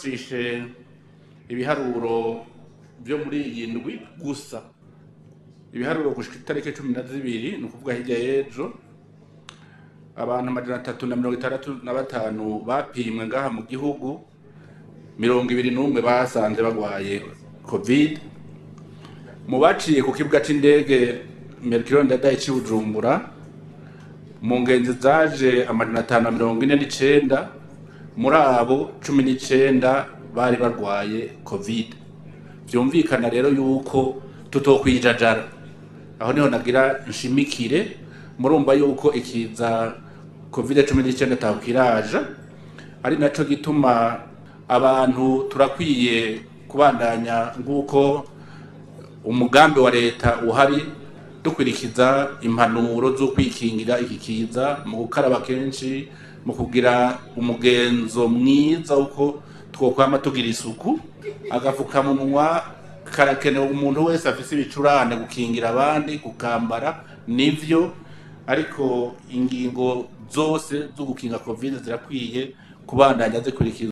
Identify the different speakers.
Speaker 1: twumvise ibiharuro byo muri iyi ndwi gusa ibiharuro gushika itariki cumi na zibiri ni ukuvuga hirya y'ejo abantu amajana atatu na mirongo itandatu na batanu bapimwe ngaha mu gihugu mirongo ibiri n'umwe basanze barwaye covid mu baciye ku kibuga c'indege mercure ndadaye c'i bujumbura mu ngenzi zaje amajana atanu na mirongo ine n'icenda muri abo cumi n'icenda bari barwaye covid vyumvikana rero yuko tutokwijajara aho niho nagira nshimikire murumva yuko ikiza covid cumi n'icyenda atakiraja ari naco gituma abantu turakwiye kubandanya nk'uko umugambi wa leta uhari dukwirikiza impanuro zo kwikingira iki kiza mu gukaraba kenshi mu kugira umugenzo mwiza uko twokwama tugira isuku agafukamunwa karakenewe umuntu wese afise ibicurane gukingira abandi kukambara nivyo ariko ingingo zose zo gukinga covid zirakwiye kubandanya zikurikizwa